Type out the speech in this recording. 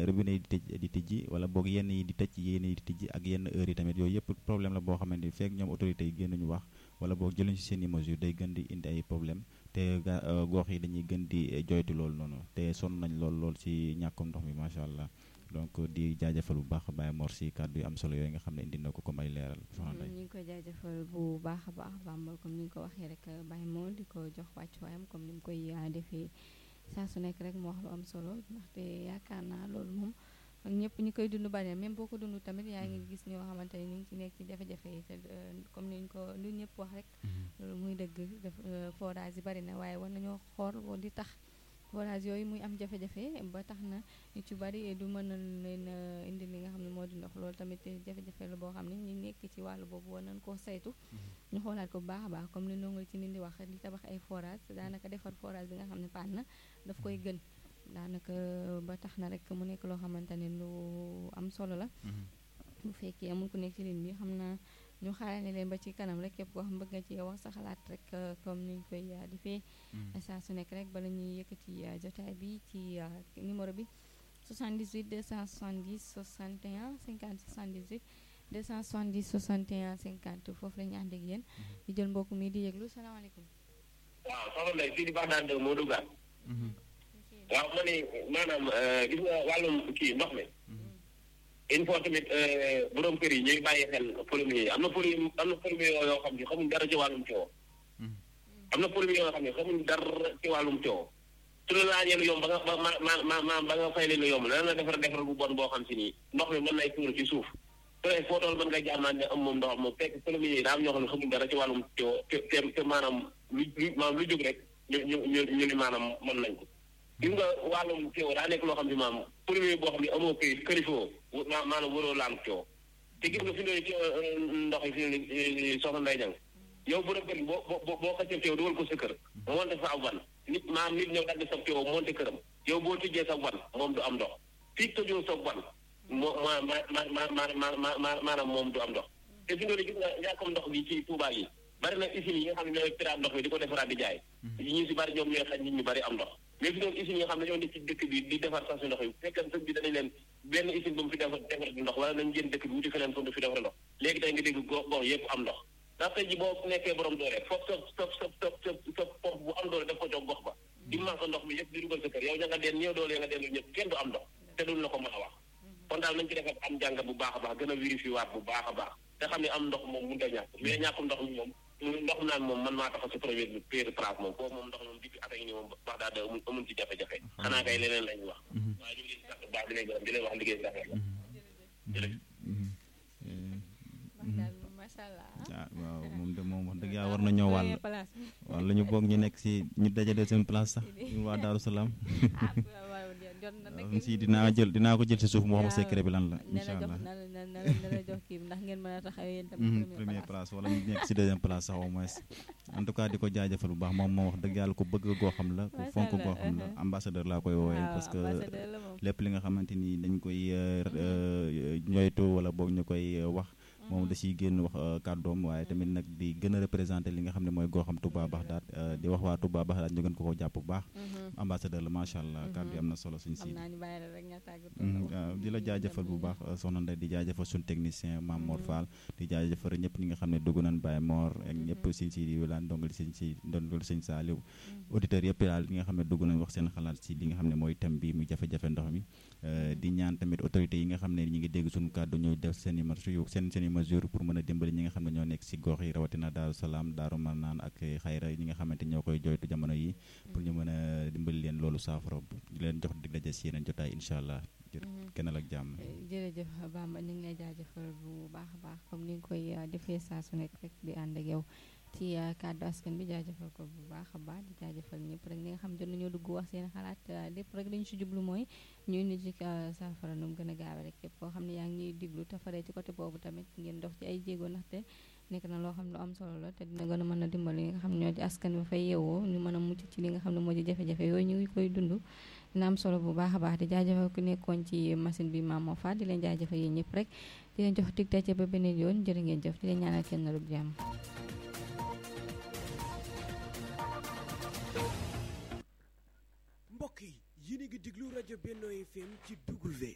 robinet yi di tëj di tijji wala boog yenn yi di tëj yenn yi di tijji ak yenn heures yi tamit yooyu yëpp problème la boo xamante ni fekk ñoom autorités yi génnuñu wax wala boog jëluñu si seen i mesures day gën di indi ay problème te ga gox yi dañuy gën di joytu loolu noonu te sonn nañ lool lool si ñàkkum ndox mi macha allah donc di jaajëfal bu baax Baye Mor si kàddu yu am solo yooyu nga xam ne indi na ko comme ay leeral. soxna ñu ngi koy jaajëfal bu baax a baax Bamba comme ni nga ko waxee rek Baye Mor di ko jox wàccuwaayam comme ni mu koy defee saa su nekk rek mu wax lu am solo ndaxte yaakaar naa loolu moom ñëpp ñi koy dund bari même boo ko dund tamit yaa ngi gis ñoo xamante ne ñu ngi ci nekk ci jafe-jafe yi te comme ni ñu ko lu ñëpp wax rek. loolu muy dëgg def forage yi bari na waaye war nañoo xool di tax. forage yooyu muy am jafe-jafe ba tax na ñu ci bari du mën a leen indi li nga xam ne moo di ndox loolu tamit jafe-jafe la boo xam ne ñi nekk ci wàllu boobu war nañ koo saytu ñu xoolaat ko bu baax a baax comme li ndongal ci nit di wax di tabax ay forage daanaka defar forage bi nga xam ne paan na daf koy gën daanaka ba tax na rek mu nekk loo xamante ne lu am solo la bu fekkee amul ku nekk ci ligne bi xam naa ñu xaarane leen ba ci kanam rek képp koo xam bëgg nga ci wax sa xalaat rek comme niñ koy defee saa su nekk rek bala ñuy yëkkati jotaay bi ci numéro bi 78 270 61 50 78 270 61 50 foofu la ñu ànd ak yéen di jël mbokk mi di yëglu salaamaaleykum waaw soxna Ndeye fii di baax daan de moo duggaat waaw ma ne maanaam gis nga wàllum kii ndox mi il faut tamit borom kër yi ñuy bàyyi xel pollution yi am na pollu am na pollution yoo xam ne xamuñ dara ci wàllum coow am na pollution yoo xam ne xamuñ dara ci wàllum coow su la laajee lu yomb ba nga ba ma ma ma ba nga fay leen lu yomb dana la defar defar bu bon boo xam si nii ndox mi mën nay tuur ci suuf su dee foo toll mën nga jaamaan ne am moom ndox moom fekk pollution yi daa am ñoo xam ne xamuñ dara ci wàllum coow te te te maanaam lu lu maanaam lu jóg rek ñu ñu ñu ñu ni maanaam mën nañ ko gis nga wàllum coow daa nekk loo xam ne maam premier boo xam ne amoo këyit kërifoo maanaam waroo laal coow te gis nga fi ne coow ndox yi fi ne soxna Ndeye Diagne yow bu rek boo boo boo xasee coow dugal ko sa kër monte fa ab wan nit maam nit ñëw dagg sa coow monte këram yow boo tijjee sa wan moom du am ndox fii tëjoo sa wan moo ma ma ma ma ma maanaam moom du am ndox te fi ne gis nga ñàkkam ndox bi ci Touba yi bari na usines yi nga xam ne ñooy piraat ndox bi di ko defaraat di jaay ñu si bari ñoom ñooy xañ nit ñu bari am ndox mais fi doon usines yi nga xam ne ñoo nekk ci dëkk bi di defar sax si ndox yi fekkan sëg bi danañ leen benn usine bu mu fi defar defar ndox wala nañ génn dëkk bi wuti feneen fu mu fi defar ndox léegi tey nga dégg gox gox yëpp am ndox ndax tey ji boo nekkee borom doole foog sa sa sa sa sa sa pompe bu am doole def ko jox gox ba di manque ndox mi yëpp di dugal sa kër yow ña nga deen ñëw doole ya nga deen ñëpp kenn du am ndox te duñ la ko mën a wax kon daal nañ ci defar am jàngat bu baax a baax gën a vérifier waat bu baax a baax te xam ne am ndox moom mënut a ñàkk mais ñàkkum ndox mi moom ndox naan moom man maa taxaw si premier bi première place moom foofu moom ndox moom depuis at yi nii moom wax daal da amul amul ci jafe-jafe xanaa kay leneen lañ wax waaye ñu ngi leen di sant baax di leen gërëm di leen wax liggéey bi rafet la macha allah ah waaw moom de moom wax dëgg yàlla war na ñëw wàll wala ñu boog ñu nekk si ñu dajale seen place sax ñu waa Daaru Salaam si dinaa jël dinaa ko jël si suuf moo xam secret bi lan la incha allah na la na la jox kii ndax ngeen mën a taxaw yéen tamit première place wala ñu nekk si deuxième place sax au moins en tout cas di ko jaajëfal bu baax moom moo wax dëgg yàlla ku bëgg goo xam la ku fonk goo xam la ambassadeur laa koy woowee parce que lépp li nga xamante ni dañ koy ñoytu wala boog ñu koy wax moom da ciy génn wax kàddoom waaye tamit nag di gën a représenté li nga xam ne mooy goo xam Touba Baxdaat di wax waa Touba Baxdaat ñu gën ko ko jàpp bu baax ambassadeur la macha allah kàddu yi am na solo suñu si waaw di la jaajëfal bu baax soxna Ndeye di jaajëfal suñu technicien Mame Mor Fall di jaajëfal ñëpp ñi nga xam ne dugg nañ Baye Mor ak ñëpp siñ si di wilaan ndongali siñ si ndongali sëñ Saliou auditeurs yëpp daal li nga xam ne dugg nañ wax seen xalaat si li nga xam ne mooy thème bi muy jafe-jafe ndox mi di ñaan tamit autorités yi nga xam ne ñi ngi dégg suñu kàddu ñooy def seen i mesure seen seen i mesure pour mën a dimbali ñi nga xam ne ñoo nekk si gox yi rawatina Daaru Salaam Daaru Marnaan ak xayra ñi nga xamante ñoo koy joytu jamono yi pour ñu mën a dimbali leen loolu saafara di leen jox dig daje si yeneen jotaay incha allah kennal ak jàmm jërëjëf Bamba ñu ngi lay jaajëfal bu baax a baax comme ni nga koy defee saa su nekk rek di ànd ak yow ci kàddu askan bi jaajëfal ko bu baax a baax di jaajëfal ñëpp rek ñi nga xam jot nañoo dugg wax seen xalaat lépp rek dañu si jublu mooy ñu indi ci saafara nu mu gën a gaawe rek képp koo xam ne yaa ngi ñuy diglu te faree ci côté boobu tamit ngeen dox ci ay jéego ndaxte nekk na loo xam ne lu am solo la te dina gën a mën a dimbali li nga xam ne ñoo di askan bi fay yeewoo ñu mën a mucc ci li nga xam ne moo di jafe-jafe yooyu ñu ngi koy dund dina am solo bu baax a baax di jaajëfal ku nekkoon ci machine bi Mame Mor Fall di leen jaajëfal yéen ñëpp rek di leen jox dig daje ba beneen yoon jërë ngeen jëf di leen ñaanal kenn na jàmm mbokk yi yéen a ngi déglu rajo Benno FM ci W